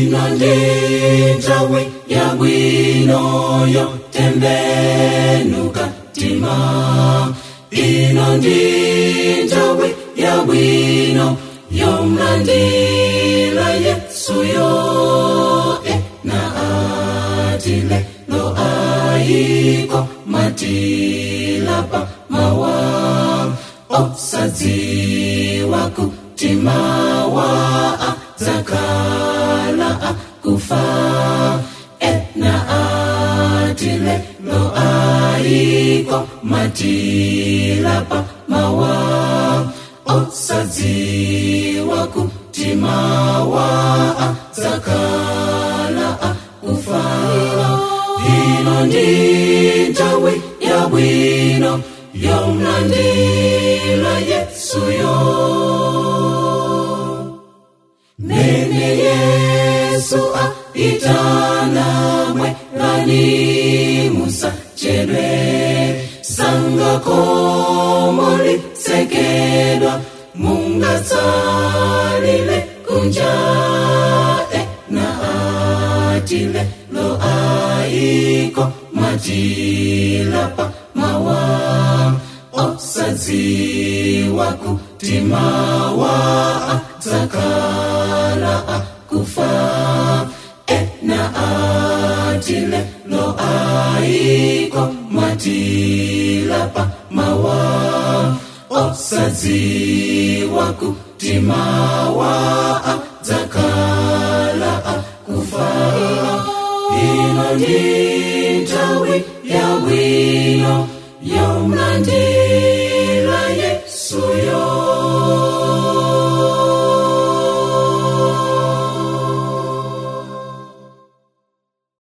ino ndi nthawi yabwinoyo tembenuka mtima ino ndi nthawi yabwino yomlandira yesuyo ena atile lo ayiko matilapa mawa osadziwa kuti mawa adzakhala akufa ena atile lo ayiko matilapa mawa osadziwa kuti mawa adzakhala akufa ino ndi nthawi yabwino yomlandira yesuyo mene yesu aitana mwerani musachedwe sanga komoli sekedwa mungatsalile kunja ena atile lo aiko matilapa mawa osadziwa kuti mawa adzakhala akufa ena atile lo aiko matilapa mawa osadziwa kuti mawa adzakhala akufa ino ndi nthawi yabwino